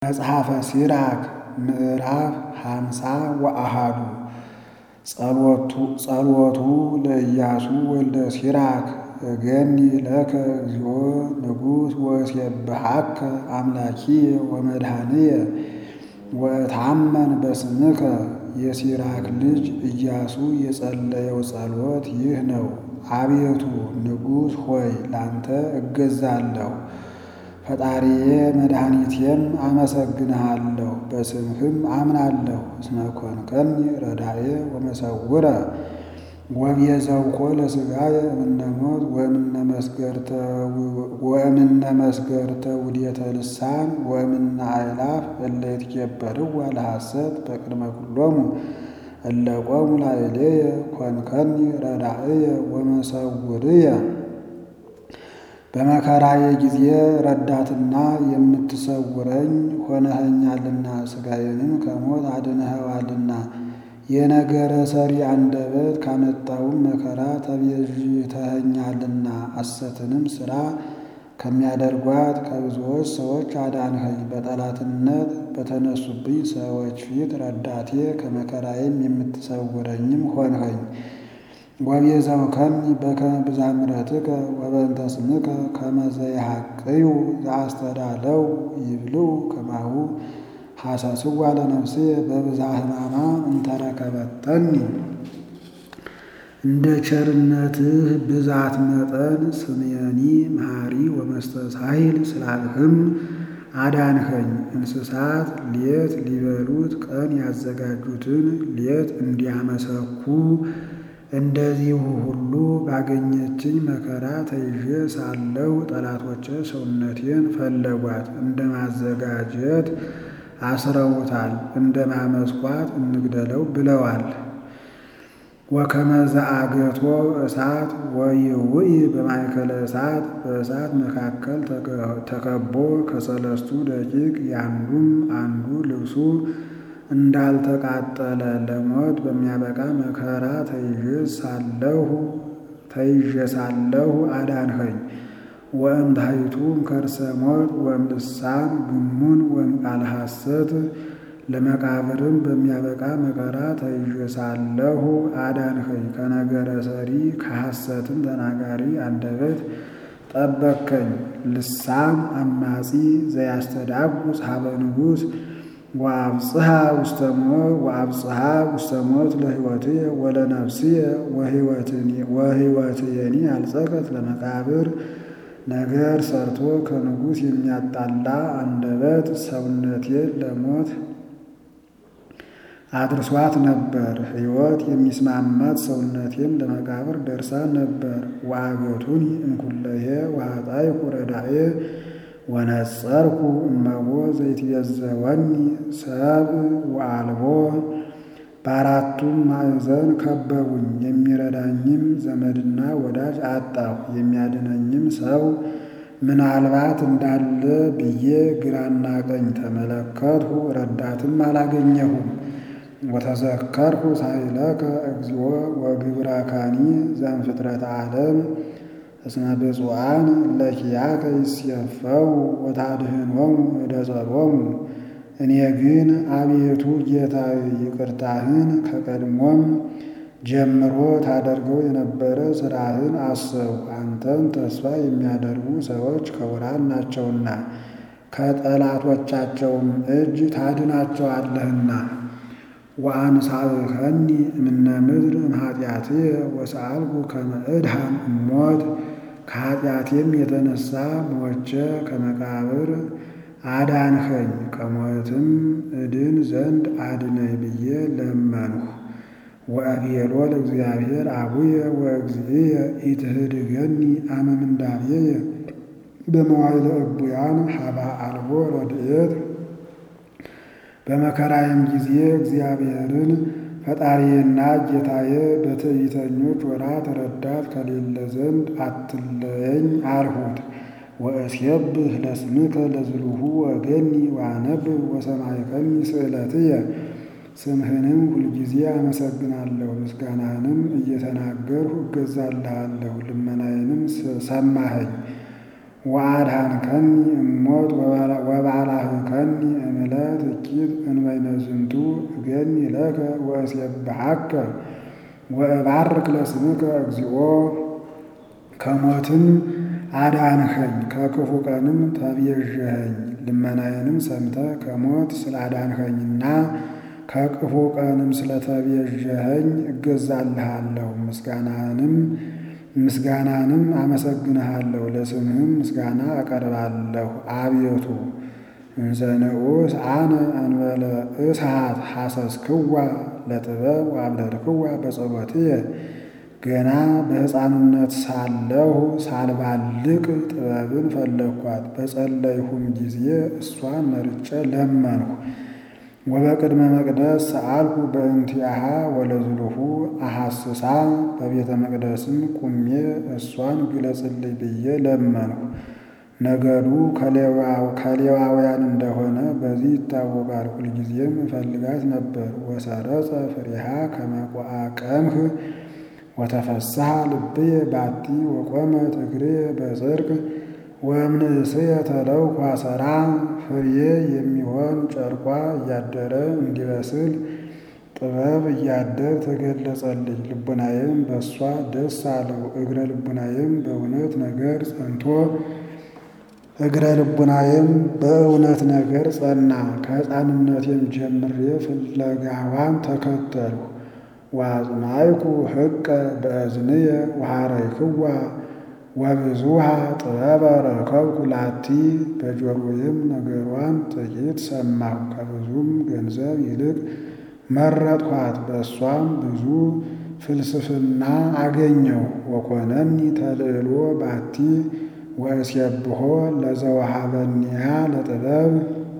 መጽሐፈ ሲራክ ምዕራፍ ሃምሳ ወአሃዱ ጸሎቱ ለኢያሱ ወልደ ሲራክ እገኒ ለከ እግዚኦ ንጉሥ ወእሴብሐከ አምላኪየ ወመድኃኒየ ወእታመን በስምከ። የሲራክ ልጅ ኢያሱ የጸለየው ጸሎት ይህ ነው። አቤቱ ንጉሥ ሆይ ላንተ እገዛለሁ፣ ፈጣሪዬ መድኃኒቴም አመሰግንሃለሁ። በስምህም አምናለሁ። እስመ ኮንከኒ ረዳኤ ወመሰውረ ወቤዘውኮ ለሥጋየ እምነ ሞት ወእምነ መስገርተ ውዴተ ልሳን ወእምነ አእላፍ እለ ይትኬበርዋ ለሐሰት በቅድመ ኩሎሙ እለ ቆሙ ላዕሌየ ኮንከኒ ረዳእየ ወመሰውርየ። በመከራዬ ጊዜ ረዳትና የምትሰውረኝ ሆነኸኛልና ሥጋዬንም ከሞት አድነኸዋልና። የነገረ ሰሪ አንደበት ካመጣውም መከራ ተቤዥተኸኛልና። ሐሰትንም ሥራ ከሚያደርጓት ከብዙዎች ሰዎች አዳንኸኝ። በጠላትነት በተነሱብኝ ሰዎች ፊት ረዳቴ ከመከራዬም የምትሰውረኝም ሆንኸኝ። ወቤዘውከኒ በከመ ብዝኃ ምሕረትከ ወበእንተ ስምከ ከመ ዘይሐቅዩ ዘአስተዳለው ይብልዑ ከማሁ ሐሰስዋ ለነፍስየ በብዝኃ ሕማማ እንተረከበተኒ። እንደ ቸርነትህ ብዛት መጠን ስምየኒ መሐሪ ወመስተሳሂል ስላልህም አዳንኸኝ። እንስሳት ሌት ሊበሉት ቀን ያዘጋጁትን ሌት እንዲያመሰኩ እንደዚሁ ሁሉ ባገኘችኝ መከራ ተይዤ ሳለሁ ጠላቶቼ ሰውነቴን ፈለጓት፣ እንደ ማዘጋጀት አስረውታል፣ እንደ ማመስኳት እንግደለው ብለዋል። ወከመ ዘአገቶ እሳት ወይውኢ በማእከለ እሳት በእሳት መካከል ተከቦ ከሰለስቱ ደቂቅ ያንዱም አንዱ ልብሱ እንዳልተቃጠለ ለሞት በሚያበቃ መከራ ተይዤ ሳለሁ አዳንኸኝ። ወእምታሕቱም ከርሰ ሞት ወእምልሳን ግሙን ወእምቃለ ሐሰት ለመቃብርም በሚያበቃ መከራ ተይዤ ሳለሁ አዳንኸኝ። ከነገረ ሰሪ ከሐሰትም ተናጋሪ አንደበት ጠበቅከኝ። ልሳን አማጺ ዘያስተዳጉስ ሀበ ንጉሥ ወአብጽሐ ውስተ ሞት ለሕይወትየ ወለነፍስየ ወሕይወትየኒ አልጸቀት ለመቃብር። ነገር ሰርቶ ከንጉሥ የሚያጣላ አንደበት ሰውነቴን ለሞት አድርሷት ነበር። ሕይወት የሚስማማት ሰውነቴም ለመቃብር ደርሳ ነበር። ወአገቱኒ እምኩለሄ ወኃጣይኩ ረዳኤ ወነጸርኩ እመቦ ዘይትቤዘወኒ ሰብእ ወአልቦ። በአራቱም ማዕዘን ከበቡኝ፣ የሚረዳኝም ዘመድና ወዳጅ አጣሁ። የሚያድነኝም ሰው ምናልባት እንዳለ ብዬ ግራና ቀኝ ተመለከትሁ፣ ረዳትም አላገኘሁም። ወተዘከርኩ ሳይለከ እግዚኦ ወግብራካኒ ዘእምፍጥረተ ዓለም እስመ ብፁዓን ለኪያከ ይሴፈው ወታድኅኖሙ እደ ጸሎሙ። እኔ ግን አቤቱ ጌታዬ ይቅርታህን ከቀድሞም ጀምሮ ታደርገው የነበረ ሥራህን አሰብሁ። አንተን ተስፋ የሚያደርጉ ሰዎች ክቡራን ናቸውና ከጠላቶቻቸውም እጅ ታድናቸዋለህና። ወአንሳእከኒ እምነ ምድር እምኃጢአትየ ወሰአልኩ ከመ እድኃን እሞት። ከኃጢአቴም የተነሳ ሞቼ ከመቃብር አዳንኸኝ። ከሞትም እድን ዘንድ አድነኝ ብዬ ለመንሁ። ወአቤሎ ለእግዚአብሔር አቡየ ወእግዚእየ ኢትህድገኒ አመ ምንዳቤየ በመዋዕለ እቡያን ሀበ አልቦ ረድኤት። በመከራዬም ጊዜ እግዚአብሔርን ፈጣሪዬና ጌታዬ በትዕቢተኞች ወራት ረዳት ከሌለ ዘንድ አትለየኝ አልሁት። ወእሴብህ ለስምከ ለዝሉሁ ወገኒ ወአነብብ ወሰማዕከኒ ስእለትየ። ስምህንም ሁልጊዜ አመሰግናለሁ፣ ምስጋናህንም እየተናገርሁ እገዛልሃለሁ። ልመናዬንም ሰማኸኝ። ወአድኃንከኒ እሞት ወባልሐከኒ እምዕለት እኪት እንበይነ ዝንቱ እገኒ ለከ ወእሴብሐከ ወእባርክ ለስምከ እግዚኦ ከሞትም አዳንኸኝ ከክፉ ቀንም ተቤዠኸኝ። ልመናዬንም ሰምተህ ከሞት ስላዳንኸኝና ከክፉ ቀንም ስለተቤዠኸኝ እገዛልሃለሁ። ምስጋናንም ምስጋናንም አመሰግንሃለሁ። ለስምህም ምስጋና አቀርባለሁ። አቤቱ እንዘ ንዑስ አነ እንበለ እሳት ሐሰስክዋ ለጥበብ ወአብለልክዋ በጸሎትየ ገና በሕፃንነት ሳለሁ ሳልባልቅ ጥበብን ፈለግኳት። በጸለይሁም ጊዜ እሷን መርጬ ለመንሁ። ወበቅድመ መቅደስ ሰአልኩ በእንቲአሃ ወለዝሉሁ አሐስሳ በቤተ መቅደስም ቁሜ እሷን ግለጽልኝ ብዬ ለመንሁ። ነገዱ ከሌዋውያን እንደሆነ በዚህ ይታወቃል። ሁልጊዜም እፈልጋት ነበር። ወሰረጸ ፍሬሃ ከመቋ ቀምህ ወተፈስሐ ልብየ ባቲ ወቆመት እግሬ በጽድቅ ወእምንእስየ ተለውኩ አሰራ ፍሬ የሚሆን ጨርቋ እያደረ እንዲበስል ጥበብ እያደር ተገለጸልኝ። ልቡናዬም በእሷ ደስ አለው። እግረ ልቡናዬም በእውነት ነገር ጸንቶ እግረ ልቡናዬም በእውነት ነገር ጸና። ከሕፃንነቴም ጀምሬ ፍለጋዋን ተከተልሁ። ወአጽናይኩ ሕቀ በእዝንየ ወሐረይክዋ ወብዙሃ ጥበበ ረከብኩ ላቲ በጆሮዬም ነገሯን ጥቂት ሰማሁ። ከብዙም ገንዘብ ይልቅ መረጥኋት። በእሷም ብዙ ፍልስፍና አገኘሁ። ወኮነኒ ተልዕሎ ባቲ ወእሴብሖ ለዘወሃበኒያ ለጥበብ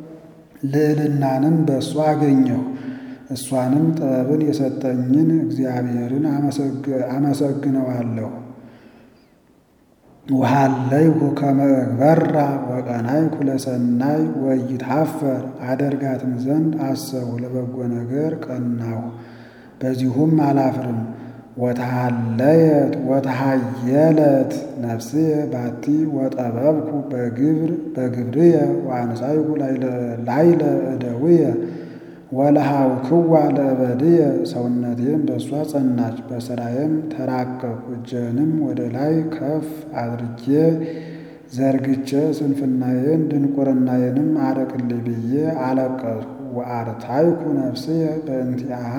ልዕልናንም በእሷ አገኘሁ። እሷንም ጥበብን የሰጠኝን እግዚአብሔርን አመሰግነዋለሁ። ውሃለይሁ ከመ እግበራ ወቀናይኩ ለሰናይ ወኢይትሐፈር አደርጋትም ዘንድ አሰብሁ ለበጎ ነገር ቀናሁ፣ በዚሁም አላፍርም። ወተሃለየት ወተሃየለት ነፍስየ ባቲ ወጠበብኩ በግብር በግብርየ ወአንሳይኩ ላይለ እደውየ ወለሃውክዋ ለእበድየ ሰውነቴም በእሷ ጸናች፣ በሥራዬም ተራቀቅኩ። እጄንም ወደ ላይ ከፍ አድርጌ ዘርግቼ ስንፍናዬን ድንቁርናዬንም አርቅልኝ ብዬ አለቀስኩ። ወአርታይኩ ነፍስየ በእንቲአሃ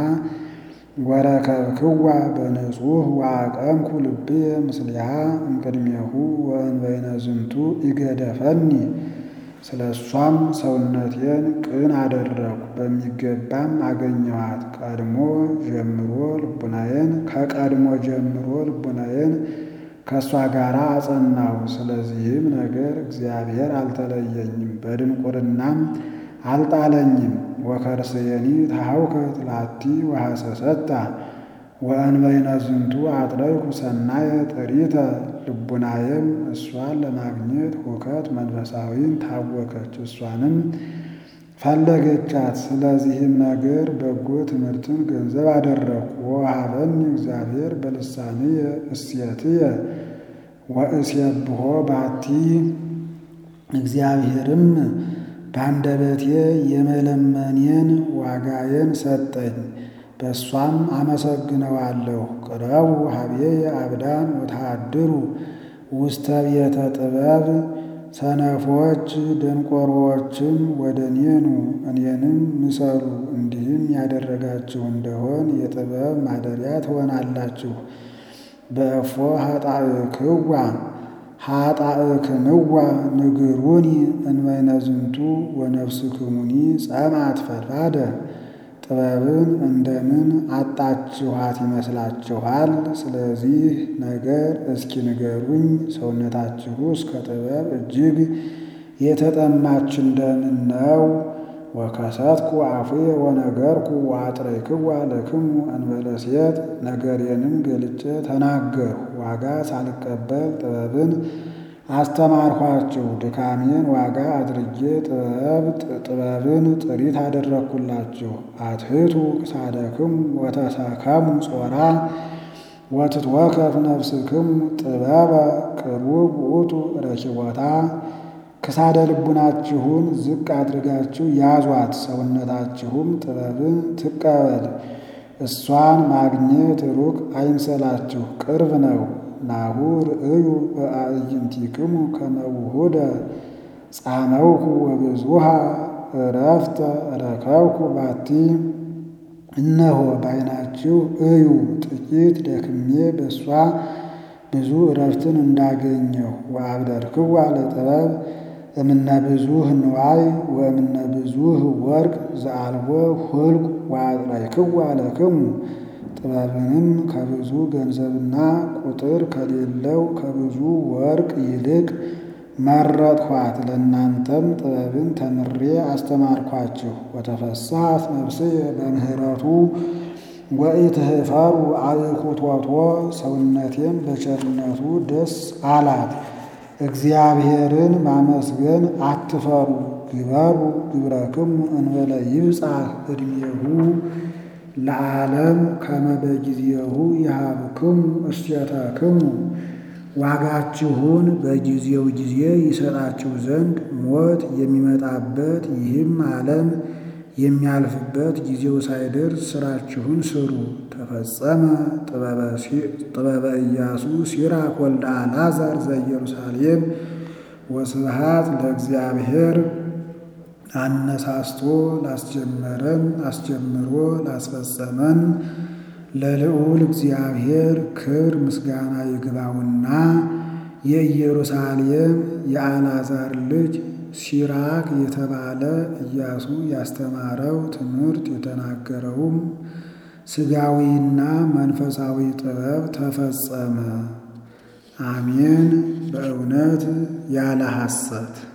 ወረከብክዋ በንጹሕ ወአቀምኩ ልብየ ምስሊሃ እምቅድሜሁ ወእንበይነ ዝንቱ ይገደፈኒ ስለ እሷም ሰውነቴን ቅን አደረግኩ፣ በሚገባም አገኘኋት። ቀድሞ ጀምሮ ልቡናዬን ከቀድሞ ጀምሮ ልቡናዬን ከእሷ ጋር አጸናሁ። ስለዚህም ነገር እግዚአብሔር አልተለየኝም፣ በድንቁርናም አልጣለኝም። ወከርስየኒ ተሐውከት ላቲ ወሐሰሰታ ወእንበይነ ዝንቱ አጥረይኩ ሰናየ ጥሪተ ልቡናዬም እሷን ለማግኘት ሁከት መንፈሳዊን ታወከች፣ እሷንም ፈለገቻት። ስለዚህም ነገር በጎ ትምህርትን ገንዘብ አደረግኩ። ወወሃበኒ እግዚአብሔር በልሳንየ እሴትየ ወእሴብሖ ባቲ እግዚአብሔርም በአንደበቴ የመለመኔን ዋጋዬን ሰጠኝ። በእሷም አመሰግነዋለሁ። ቅረቡ ሀቤየ አብዳን ወተሃድሩ ውስተ ቤተ ጥበብ ሰነፎች ደንቆሮዎችም ወደ እኔኑ እኔንም ምሰሉ። እንዲህም ያደረጋችሁ እንደሆን የጥበብ ማደሪያ ትሆናላችሁ። በእፎ ኃጣእክዋ ኃጣእክምዋ ንግሩኒ እንበይነ ዝንቱ ወነፍስክሙኒ ጸምአት ፈድፋደ ጥበብን እንደምን አጣችኋት ይመስላችኋል? ስለዚህ ነገር እስኪ ንገሩኝ። ሰውነታችሁ እስከ ጥበብ እጅግ የተጠማች እንደምን ነው? ወከሰትኩ አፉየ ወነገርኩ ወአጥረይክዋ ለክሙ እንበለ ሴት ነገሬንም ገልጬ ተናገርሁ። ዋጋ ሳልቀበል ጥበብን አስተማርኋችሁ። ድካሜን ዋጋ አድርጌ ጥበብን ጥሪት አደረግኩላችሁ። አትሕቱ ክሳደክሙ ወተሰከሙ ጾራ ወትትወከፍ ነፍስክሙ ጥበበ ቅሩብ ውእቱ ረኪቦታ ክሳደ ልቡናችሁን ዝቅ አድርጋችሁ ያዟት፣ ሰውነታችሁም ጥበብን ትቀበል። እሷን ማግኘት ሩቅ አይምሰላችሁ፣ ቅርብ ነው። ናሁ ርእዩ በአዕይንቲክሙ ከመ ውሁደ ጻመውኩ ወብዙሃ እረፍተ ረከብኩ ባቲ። እነሆ በዓይናችሁ እዩ፣ ጥቂት ደክሜ በእሷ ብዙ እረፍትን እንዳገኘሁ። ወአብደርክዋ ለጥበብ እምነ ብዙኅ ንዋይ ወእምነ ብዙኅ ወርቅ ዘአልቦ ሁልቅ ወአጥረይክዋ ለክሙ። ጥበብንም ከብዙ ገንዘብና ቁጥር ከሌለው ከብዙ ወርቅ ይልቅ መረጥኋት። ለእናንተም ጥበብን ተምሬ አስተማርኳችሁ። ወተፈሳት ነፍስየ በምህረቱ ወኢትህፈሩ አብኩቶቶ ሰውነቴም በቸርነቱ ደስ አላት። እግዚአብሔርን ማመስገን አትፈሩ። ግበሩ ግብረክሙ እንበለ ይብጻሕ ዕድሜሁ ለዓለም ከመ በጊዜሁ ይሃብክሙ እሴተክሙ። ዋጋችሁን በጊዜው ጊዜ ይሰጣችሁ ዘንድ ሞት የሚመጣበት ይህም ዓለም የሚያልፍበት ጊዜው ሳይደርስ ሥራችሁን ስሩ። ተፈጸመ ጥበበ ኢያሱ ሲራክ ወልደ አልዓዛር ዘኢየሩሳሌም። ወስብሐት ለእግዚአብሔር አነሳስቶ ላስጀመረን አስጀምሮ ላስፈጸመን ለልዑል እግዚአብሔር ክብር ምስጋና ይግባውና የኢየሩሳሌም የአልዓዛር ልጅ ሲራክ የተባለ ኢያሱ ያስተማረው ትምህርት የተናገረውም ሥጋዊና መንፈሳዊ ጥበብ ተፈጸመ። አሜን። በእውነት ያለ ሐሰት